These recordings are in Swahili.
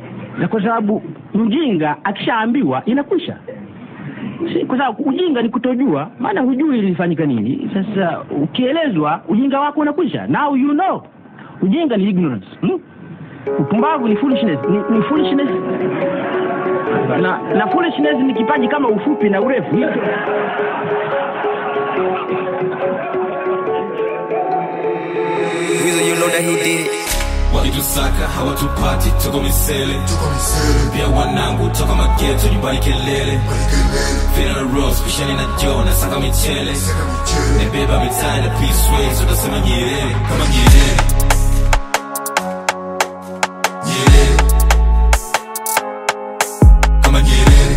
na kwa sababu mjinga akishaambiwa inakwisha si, kwa sababu ujinga ni kutojua maana hujui ilifanyika nini sasa ukielezwa ujinga wako unakwisha now you know ujinga ni ignorance hmm? upumbavu ni foolishness ni, ni foolishness na, na foolishness ni kipaji kama ufupi na urefu Weasel, you know that he did it. walitusaka hawatupati tuko misele pia wanangu toka mageto nyumbani kelele vina na ros pishani na jo na saka michele nebeba mitaa na peaceways utasema nyerere kama nyerere nyerere kama nyerere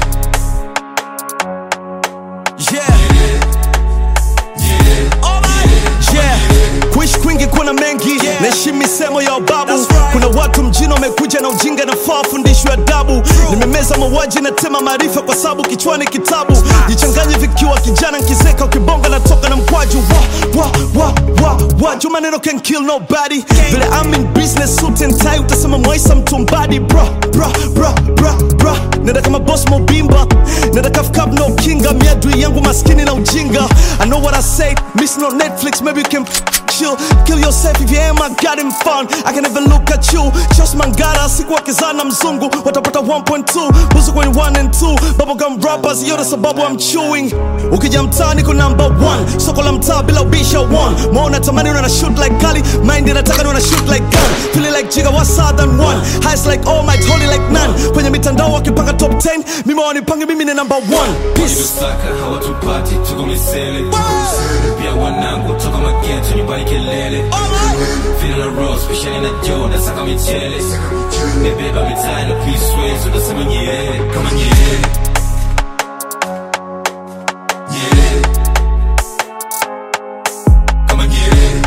Yeah, nyerere yeah. Kuishi kwingi kuna mengi naheshimu misemo ya babu kuna watu mjini wamekuja na ujinga nafaa fundishwe adabu nimemeza mauaji na tema maarifa kwa sababu kichwani kitabu jichanganye vikiwa kijana nkizeka ukibonga natoka na mkwaju wa, wa, wa, wa, wa. Juu maneno can kill nobody vile I'm in business suit and tie utasema mwaisa mtumbadi bro bro bro bro bro nenda kama boss mobimba nenda kafkab no kinga miadui yangu maskini na ujinga I know what I say miss no Netflix maybe you can chill kill yourself if you am I got him fun I can never look at you just mangara siku wakizana mzungu watapata 1.2 busu kwenye 1 and 2 bubblegum rappers yote sababu I'm chewing ukija mtaani ko number 1 soko la mtaa bila ubisha 1 maona tamani una shoot like kali mind inataka ni una shoot like gun feeling like jiga what's than one highs like all might holy like none kwenye mitandao wakipanga top 10 mimi wanipange mimi ni number 1 peace walitusaka hawatupati tuko misele pia wanangu toka mageto nyumbani kelele vina na ros pishani na jo na saka michele nebeba mitaa na peaceways utasema nyerere kama nyerere nyerere kama nyerere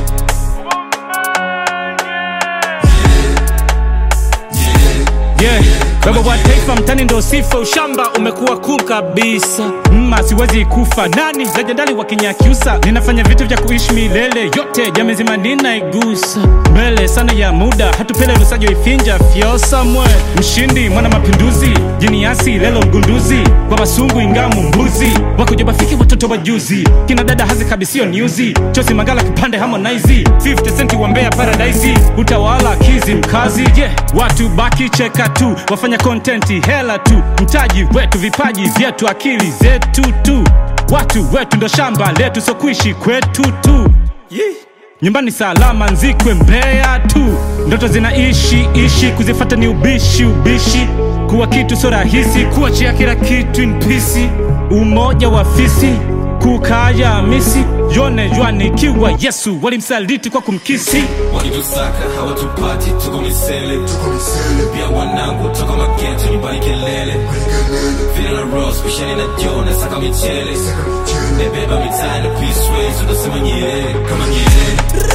yeah. baba wa taifa mtani ndo sifa ushamba umekuwa cool kabisa mma siwezi kufa nani lejendali wa kinyakyusa ninafanya vitu vya kuishi milele yote jamezima ninaigusa mbele sana ya muda hatupele lusajo ifinja fyosa mwe mshindi mwana mapinduzi jiniasi lelo mgunduzi kwa basungu ingamu mbuzi wakujabafiki watoto wajuzi kina dada hazi kabisio nyuzi chosi magala kipande harmonize 50 centi wa mbea paradise utawala kizi mkazi je yeah. watu baki cheka tu wafanya kontenti hela tu mtaji wetu vipaji vyetu akili zetu tu watu wetu ndo shamba letu so kuishi kwetu tu yeah. nyumbani salama nzikwe mbea tu ndoto zinaishi ishi kuzifata ni ubishi ubishi kuwa kitu so rahisi kuachia kila kitu in pisi umoja wa fisi kukaya misi yone jwanikiwa yesu walimsaliti kwa kumkisi walitusaka hawatupati tuko misele pia wanangu toka mageto nyumbani kelele vina na ros pishani na jo na saka michele nebeba mitaa na peaceways utasema nyerere kama nyerere